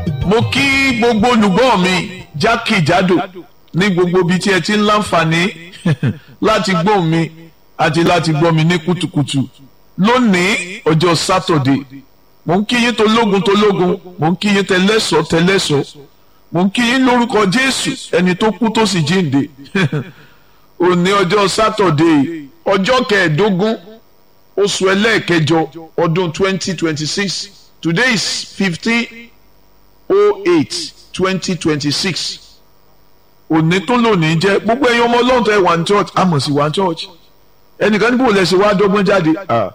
mo kí gbogbo olùgbọ́ mi jákèjádò ní gbogbo ibi tí ẹ ti ń láǹfààní láti gbọ́ mi àti láti gbọ́ mi ní kùtùkùtù lónìí ọjọ́ sátọ̀dé mo ń kí yín tológun tológun mo ń kí yín tẹlẹ́sọ̀ tẹlẹ́sọ̀ mo ń kí yín lórúkọ jésù ẹni tó kú tó sì jíǹde òní ọjọ́ sátọ̀dé ọjọ́ kẹẹ̀ẹ́dógún oṣù ẹlẹ́ẹ̀kẹjọ ọdún twenty twenty six today is fifteen oh eight twenty twenty six òní tó lónìí jẹ́ gbogbo ẹ̀yin ọmọ ọlọ́run tó ẹ̀ wà ní church àmọ̀ sí wà ní church ẹnìkan níbo lẹ́sẹ̀ wá dọ́gbọ́n jáde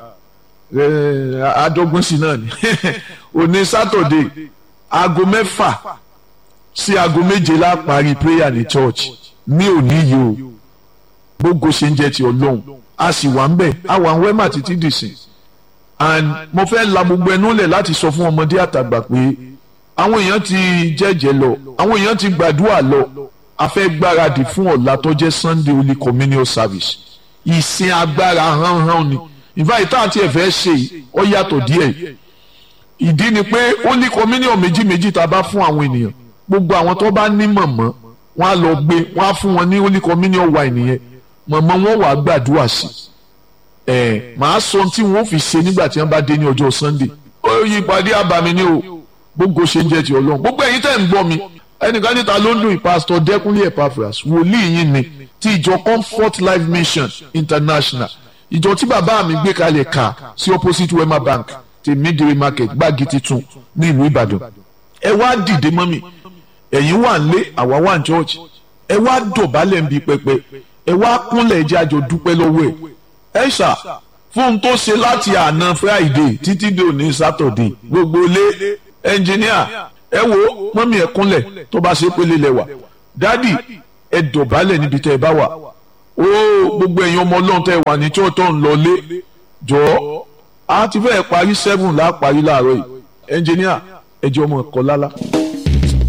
àdọ́gbọ́n sí náà ni òní sátọ̀dé aago mẹ́fà sí aago méje la parí prayer ní church ní òní yìí o gbogbo ṣe ń jẹ́ ti ọlọ́run a sì wà ń bẹ̀ a wà ń wẹ́mà títí dìsìn and mo fẹ́ la gbogbo ẹnu lẹ̀ láti sọ fún ọmọdé àtàgbà pé àwọn èèyàn ti jẹ́jẹ́ lọ àwọn èèyàn ti gbàdúrà lọ a fẹ́ gbáradì fún ọ̀la tó jẹ́ Sunday Holy Communion Service ìsìn agbára hánhán ni ìfà ìta àti ẹ̀fẹ́ ṣe ọ yàtọ̀ díẹ̀ ìdí ni pé Holy Communion méjì méjì tá a bá fún àwọn ènìyàn gbogbo àwọn tó bá ní mọ̀mọ́ wọn á lọ gbé wọn á fún wọn ní Holy Communion wine yẹn mọ̀mọ́ wọn wàá gbàdúrà sí ẹ̀ màá sọ tí wọ́n fi ṣe nígbà tí wọ́n bá dé ní ọjọ́ Sunday ó yí ìpàdé àbàmì ni o gbogbo ṣe ń jẹ́ ti Ọlọ́run gbogbo ẹ̀yin tẹ́ ń gbọ́ mi ẹnìkan níta ló ń dùn ìpásítọ̀ Dẹ́kunlé Epaphras wòlíì yín ni ti ìjọ Comfort Life Mission International ìjọ tí bàbá mi gbé kalẹ̀ kà sí opposite Wema Bank ti Midway Market gbági titun ní ìlú Ìbàdàn ẹ wá dìde mọ́ mi ẹ̀yin wà ń lé àwa wà ń church ẹ wá dọ̀bálẹ̀ ń bi pẹpẹ ẹ wá kúnlẹ̀ ẹjẹ́ àjọ dúpẹ́ lọ́wọ́ ẹ̀ ẹ ṣá fún un tó ṣe láti àná Friday títí dé òní Saturday gbogbo lé ẹnjìníà ẹ wo mọ́mí ẹ kúnlẹ̀ tó bá ṣe pélé lẹ́wà dádì ẹ dọ̀bálẹ̀ níbi tẹ́ ẹ bá wà ó gbogbo ẹ̀yin ọmọ ọlọ́run tẹ́ ẹ wà ní tí ó tọ́ ń lọ lé jọ̀ọ́ a ti fẹ́ parí seven láà parí láàárọ̀ yìí ẹnjìníà ẹ jẹ́ ọmọ ẹ̀kọ́ lálá.